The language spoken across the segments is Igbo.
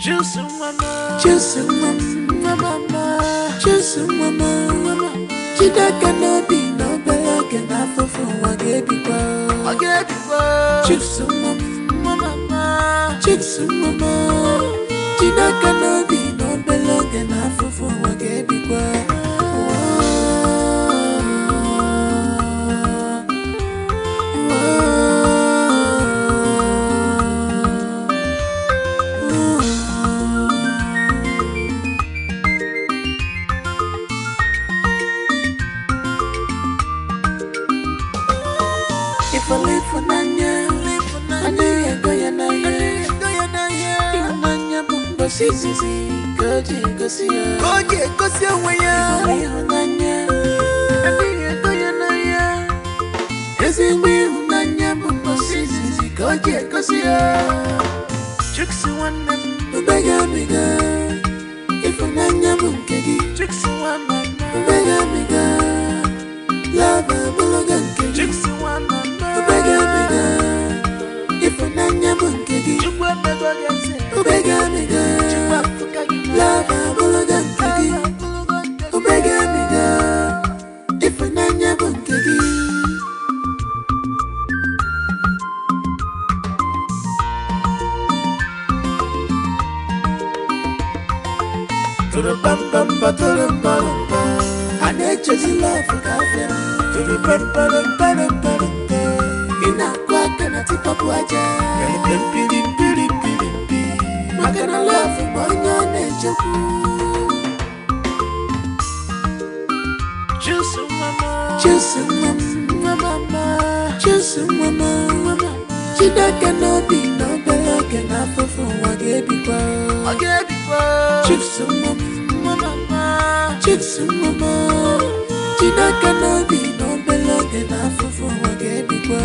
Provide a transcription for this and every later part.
Juice mama, Juice mama, mama, Juice mama, mama. Chidaka n'obi na obere oge n'afụfụ ụwa ga-ebikwa. I get it, Juice mama, mama. Juice mama, Chidaka n'obi na obere oge n'afụfụ ụwa ga-ebikwa. Ifeanyi ịfụnanya, adịghị ego ya n'ahịa. Ịhụnanya bụ mgbasa izizi ka o ji egosi ya. Ka ọ ga-egosi onwe ya, Ịhụnanya, adịghị ego ya n'ahịa. ezigbo ịhụnanya bụ mgbasa izizi ka o ji egosi ya. Chicks nwanne m, Ubegabiga, ịfụnanya bụ nke gị. chicks nwanne m, Ubegabiga, love abụrụga nke gị. chicks nwanne m. Ubegabiga, ịfụnanya bụ nke gị. Chukwu emego gị eze, Ubegabiga, Chukwu afụka gị love abụrụga nke gị. Ubegabiga, ịfụnanya bụ nke gị. Turupambamba, turumbamba, a na-echezi love ka afịa. Turupamparambarampara, ị na-akụ aka na tipọpụ aja. Pirimpirimpirimpi. maka na love bụ onye ọ na-echekwu. Juice mama, Jesu mama, mama. Jesu mama, Chineke n'obi na obere oge n'afụfụ ụwa ga-ebikwa. I get it, Jesu mama, mama. Jesu mama, Chineke n'obi na obere oge n'afụfụ ụwa ga-ebikwa.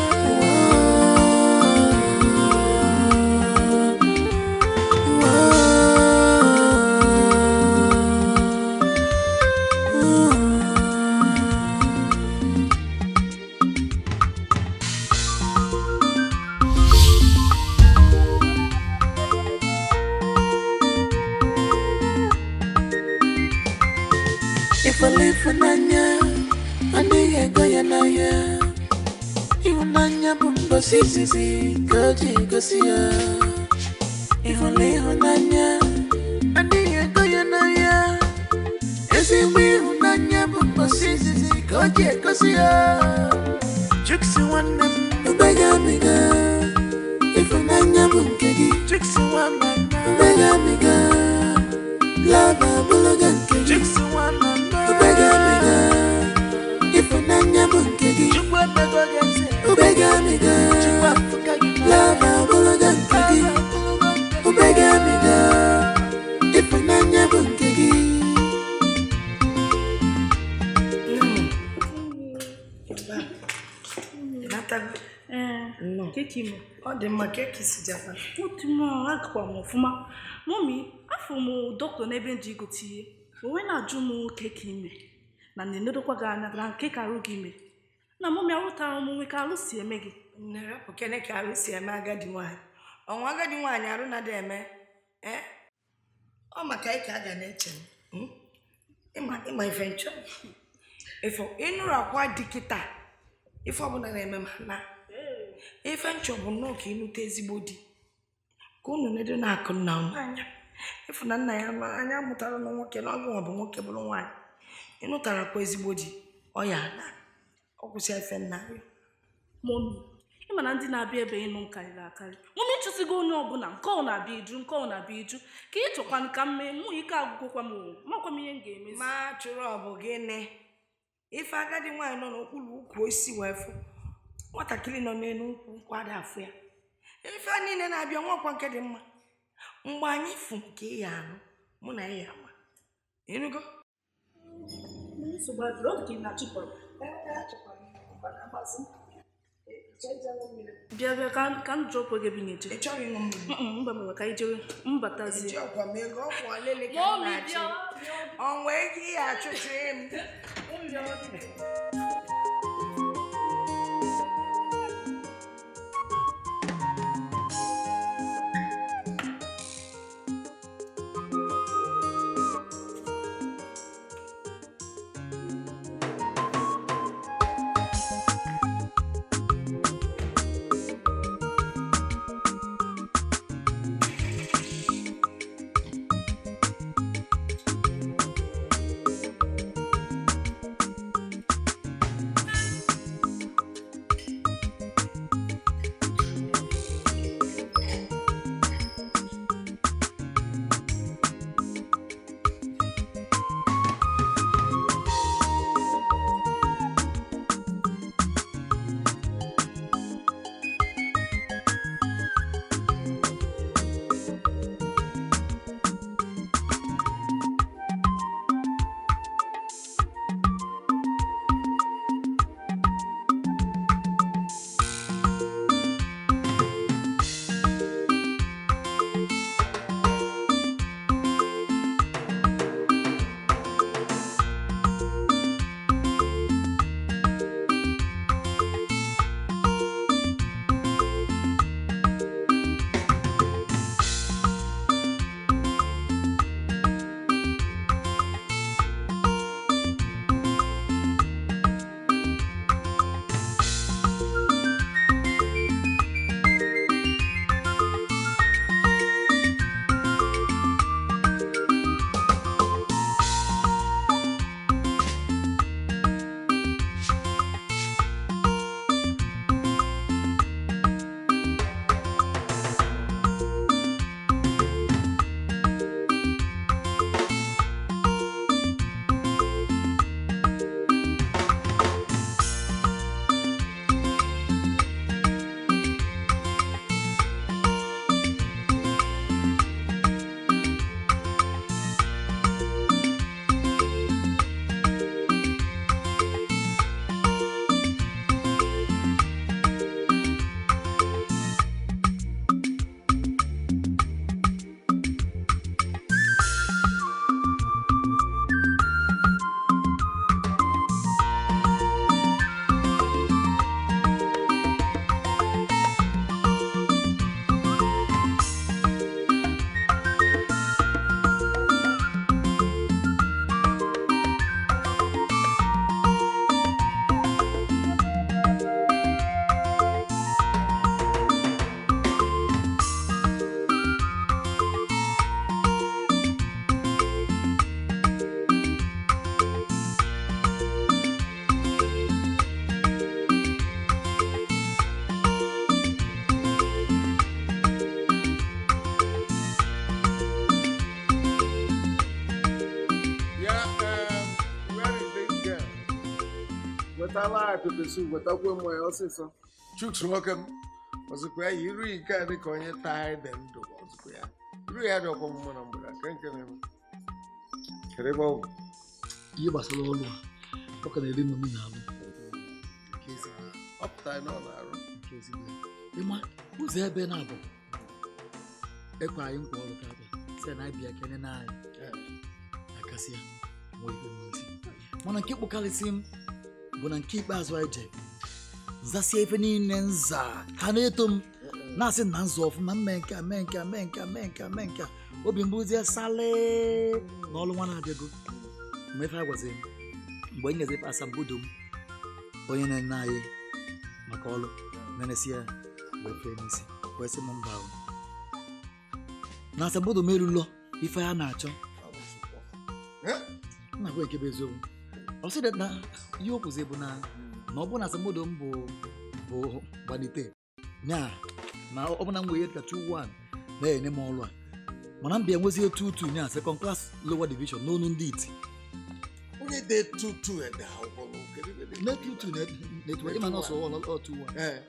Ifele ịfụnanya adịghị ego ya n'ahịa ịhụnanya bụ mgbasa izizi ka o ji egosi ya ịhụla ịhụnanya adịghị ego ya n'ahịa ezigbo ịhụnanya bụ mgbasa izizi ka o ji egosi ya Chicks nwanne m, ubegabiga ịhụnanya bụ nke gị chicks nwanne m. ubegabiga lava abụrụga nke gị Chicks nwanne m. ubegabiga ịhụnanya bụ nke gị Chukwu emego gị eze, ubegabiga Chukwu afụka gị lava abụrụga nke gị ubegabiga ịhụnanya bụ nke gị Natago. Ee, Nnọọ. keki m Ọ dị mma ka eki si jakwa. otu m agakwa m ọfụma mọmi afọ m dọkịta n'ebe m ji gote ihe o wee na-ajụ m keki ime na na-enedokwa gị anya na nke ka arụ gị ime na mọmi arụtara m nwe ka arụ si eme gị Nne rapụ kene ka arụ si eme agadi nwaanyị. Ọnwa agadi nwaanyị arụ na-ada eme. Eh? Ọ maka anyị ka a ga na-eche m. Mm? Ịma ịma ife nchọ. Ifo ịnụrụ akwa dị kịta. Ife ọbụla na-eme ma na. Ife nchọ bụ nnọọ ka ịnụta ezigbo di. Ka unu nedo na-akụ nna unu anya. Ịfụ na nna ya ma anya mụtara na nwoke na ọgụ nwa bụ nwoke bụrụ nwaanyị. Ịnụtara kwa ezigbo di. Ọ ya na. Ọ kwụsị ife nna ya. mọmi ịma na ndị na-abịa ebe ịnụ m karịrị akarị mọmi chụsigo onye ọbụla nke ọ na-abịa iju nke ọ na-abịa iju ka ị chọkwanụ ka m mee mụ ike agwụgwọkwa m o makwa m ihe m ga-emezi ma chụrụ ọ bụ gịnị ife agadi nwaanyị nọ n'okpuru ukwu osisi wee fụ nwatakịrị nọ n'elu ukwu nkwado afụ ya ife a niile na-abịa nwakwa nke dị mma mgbe anyị fụ nke ya anụ mụ na ya ama ịnụgo nsogbu adịrị ọ dị ka ị na-achụpụrụ bịa bịa ka ka m jụọ okwe gị ebe ị na-eje ị chọrọ ịṅụ mmiri Mm, mba mba ka anyị jewe mbatazie eji ọkwa m ego ọkwa lele ka m Mọmi, na-achị bịa, ọnwa ego ihe achụchiri m wetala anyị pepe sup wetakwa mmanya ọsịsọ chuks nwoke m ọzụkwa ya iru nke a dịka onye taa ede ndụ ọzụkwa ya iru ya dị ọkwa mma na mgbede a, nke nke na-eme kedu ebe ọ bụ ihe gbasara ọrụ a ọ ka na-eri m nri na-alụ Nke ezigbo. ọ pụtara na ọ na-arụ nke ezigbo ya. ịma ụzọ ebe na-abụ ekwe anyị nkwa ọrụ tata sị na abịa kene na anyị akasị ya nwee ife nwee isi mana nke kpụkarịsị m bụ na nke ikpeazụ anyị je zasie ife niile nza ha na-eto m na-asị na nzọ ọfụma mee nke a mee nke a mee nke a mee nke a mee nke a obi mbụzie sale na ọrụ nwa na-abịago mgbe ife a gwaziri m mgbe m nyezife asambodo m onye na-ene anyị maka ọrụ na-enesi ya wee fee n'isi wee sị m mba ahụ na asambodo m erulo ife ha na-achọ nna gwa nke bụ eziokwu ọ sị na ihe o kwuzi bụ na na ọ bụ na asambodo m bụ bụ gbalite nya na ọ bụ na m wee ka 2-1 na-enye m ọrụ a mana m bịa nwezie 2-2 nya second class lower division n'onu ndị iti onye dị tutu ede akwụkwọ m, kedu ebe dị? na 2-2 na-etu ịma na ọsọ ọlọ 2-1 Ee,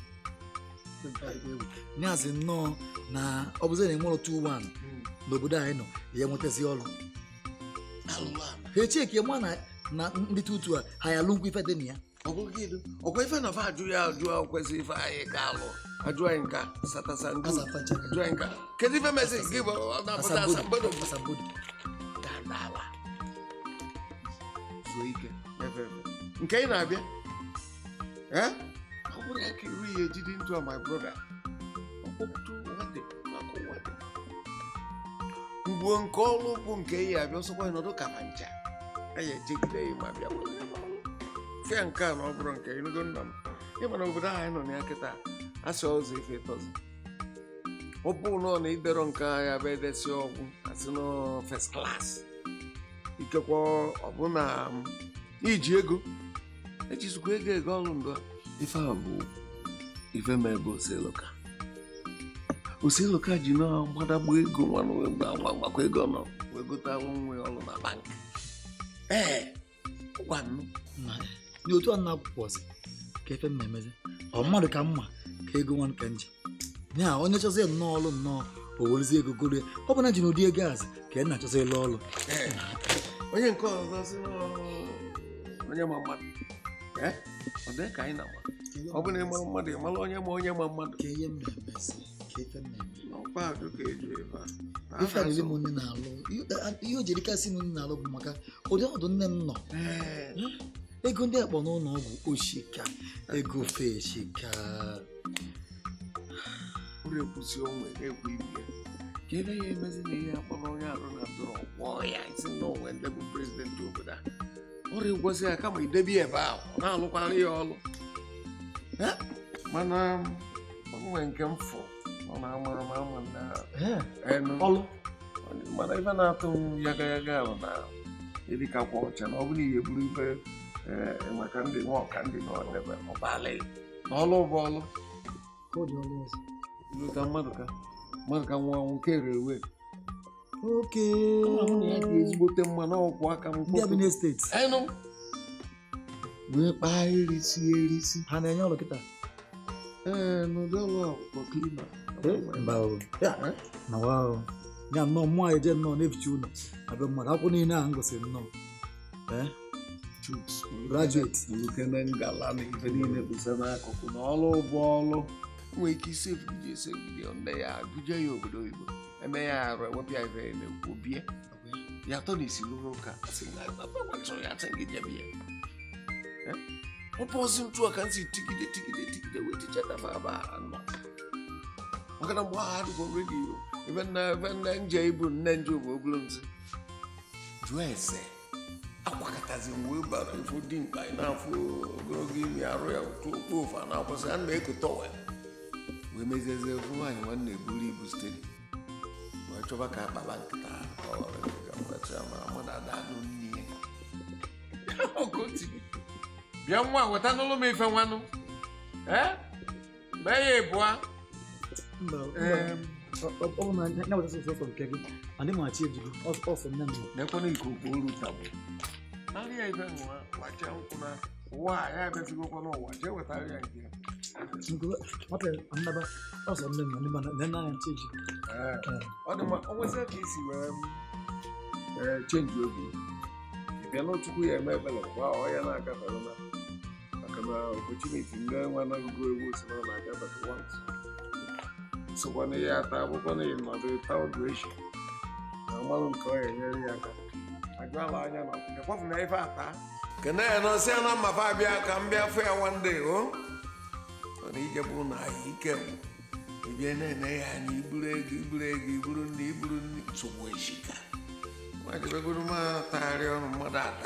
nyazi nnọọ na ọ bụzi na enwere 2-1 mm, n'obodo anyị nọ ya nwetazi ọrụ alụrụ ala. ha echeki ma na na ndị tutu a ha ya alụ nkwa ife dị na ya ọ bụrụ gịnị ọkwa ife na fa ajụ ya ajụ a kwesịrị ife anyị ka alụ ajụ anyị nka satasangu Asafacha. ajụ anyị nka kedu ife mezi gị bụ ọ na-apụta asambodo asambodo asambodo ga-adala zuo ike efe efe nke ị na-abịa ee ọ bụrụ ya ka iru ya ejide ntụ my brother ọkpụkpụtụ nwade maka nwade mgbuo nke ọrụ bụ nke ya abịa ọsọkwa ya nọdụ ka ma ncha anyị ejegide ya ma bịa were ya n'ọrụ. fịa nke a na ọ bụrụ nke ịnụgo nna m ịma na obodo ahụ anyị nọ na ya kịta asị ọzọ ife tọzi ọ bụ na ọ na idero nke agha bụ edesi ọgwụ asị nọ first class ikekwa ọbụna m, iji ego ejizikwa ego ego ọrụ ndo ife a bụ ife ma ebe oseloka oseloka ji na gbadagba ego nwanụ wee gba nwa gbakwa ego nọ wee gotalụ nwe ọrụ na bank ee gwanụ na dị otu a na akwụkwọzi ka efe m na-emezi ọ mmadụ ka mma ka ego nwanụ ka nji ya onye chọzie nnọọ ọrụ nnọọ o werezi ego goro ya ọ bụ na ji na ụdị ego azị ka ị na-achọzi ịlụ ọrụ Ee. onye nke ọzọ sị na onye ma mmadụ ee ọ dị ka anyị na-ama ọ bụ na ị mara mmadụ ị mara onye ma onye ma mmadụ ka ihe m na-emezi ka ife m na-eme n'ọkpa ajụ ka eji ebe a ife a niile m nne na-alụ ihe o jiri kasị m nne na-alụ bụ maka ụdị ọdụ nne m nọ Ee. ego ndị akpọ n'ụlọ ọgwụ oshika ego feshika ụrụ ekwusi onwe na-ekwu ibie ka ebe ya emezi na ihe akpọrọ onye arụ na ndụrụ gwọọ ya isi na onwe ndị bụ prezidenti obodo a ọrịa gwọsị ya kama idebi ebe ahụ ọ na-alụkwara ya ọlụ Eh, mana onwe nke m fụ ọ na-amara m ama na enu ọlụ mana ife na-atụ m yaga yaga bụ na ịdịkakwa ọcha na ọ bụrụ ihe buru ife eh, maka ndị nwa ọka ndị nọ n'ebe ọbala na ọlụ bụ ọlụ ka ọ dị ọlụ ọzọ Ilu ka mmadụ ka mmadụ ka nwa nwoke rewe oke ahụ na ya dị ezigbote mma n'ọkwụ aka m ndị Abia steeti enụ wee kpaa erisi erisi ha na-enye ọrụ kịta ee n'ụdị ọlụ akwụkwọ klima mba o na wa o ya nnọọ mmụọ anyị je nnọọ na-eficha ụlọ abịa mmadụ akwụkwọ niile ahụ ngosiri nnọọ ee graduate ukene ngala na ife niile bụsa n'akụkụ na ọlụ bụ ọlụ nwee ike isi ebugide esi ebugide nne ya buje ya obodo oyibo eme ya arụ ewepụ ya ife ya na-ekwu bie ya atọ na isi lụrụ ụka asị na gbachọrọ ya asị gị jebe ya ọ bụzi ntu a ka m si tigide tigide tigide wee tichatafa aba nọ maka na mgbe ahụ adịgo redio ebe nna ebe nna nje ibu nne nje bụ ogolo ntị jụọ ese akwakọtazi m wee bara ifo dị mkpa ị na-afụ ogologo imi arụ ya otu okpu ofu a na-akwụsị a na-ekote wee wee meziezie ofu nwaanyị nwanne eburu ibu stedi wee chọba ka akpaba nkịta ọ ghọrọ ka mgbachi ma mmadụ ada anụ nne ya Ọkọti. bịa nwa weta n'ụlọ m ife nwanụ ee mee ya ịbụa mba Em. ọ- ọ ọ bụ na ya weta sọsọ nke gị adị m achị ejigo ọsọ nne m nọ nekwana ikuku olu tabụ narị ya ife nwa wacha nkwụ na ụwa a ya abịazigokwa n'ụwa jee wetara ya nke ya nwata nnaba ọsọ nne m na nne na anya ncheji Ee, ọ dị mma o nwesịa ka isi wee ee chenji obi ị bịa n'otukwu ya eme ebele gba ọ ya na-agafere na maka na opportunity ndị nwa na-agụgụ egwu si na ọ na-agafere once sokwa na ihe ata akwụkwọ na ịnọdụ taụdụ echi na mmanụ nke ọ ya enyere ya aka ajụala anya na ekwafu na ife ata kene ya nọsị ya na mmafa abịa ka m bịa fụ ya wande o mana ije bụ na anyị ike bụ ibie na-ene ya anya iburu ego iburu ego iburu ndị iburu ndị nsogbu eshika nwajebegoro ma tagharị ọnụ mmadụ ada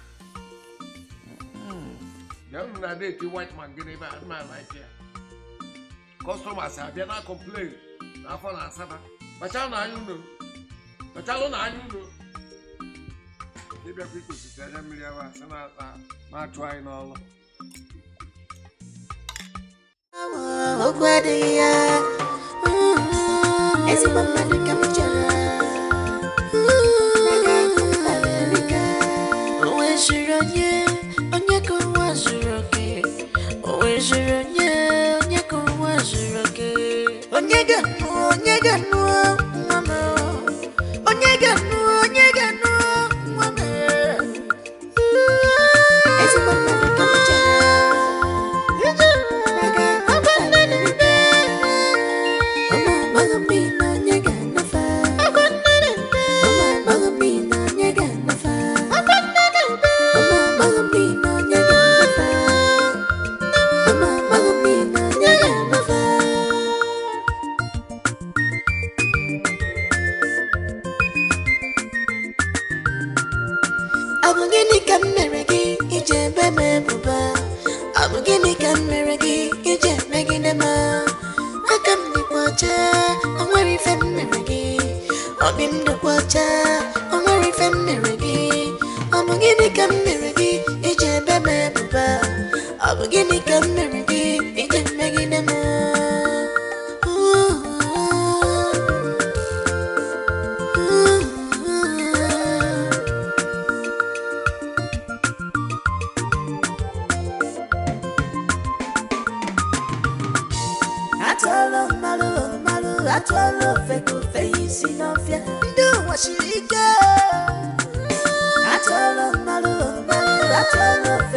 bịa unu na deti white man gị n'ebe a ma like ya kọstọmas abịa na complain n'afọ na asaba kpachalụ na anya unu kpachalụ na anya unu ịbịakwa ikosisi anya mmiri ahụ asa na-achụ anyị n'ọlụ okwu adịghị ya ezigbo mmadụ ka m chọrọ o nweziri onye onye ka ụwa zuru oke o nweziri onye onye ka ụwa zuru oke onye ga-anụ onye ga-anụ nwa m onye ga-anụ onye ga-anụ nwa m ezigbo mmadụ ka m chọrọ Ọ bụ gịnị ka m mere gị iji ebe m ebubo ọ bụ gịnị ka m mere gị iji emegide m aka m dịkwa ọcha o nwere ife m mere gị obi m dịkwa ọcha o nwere ife m mere gị ọ bụ gịnị ka m mere gị iji ebe m ebubo ọ bụ gịnị ka m mere gị iji emegide m atụọla mmalụ mmalụ atụọla ofe ka ofe ya isi n'ọfịa ndị ụwa siri ike atụọla mmalụ mmalụ atụọla ofe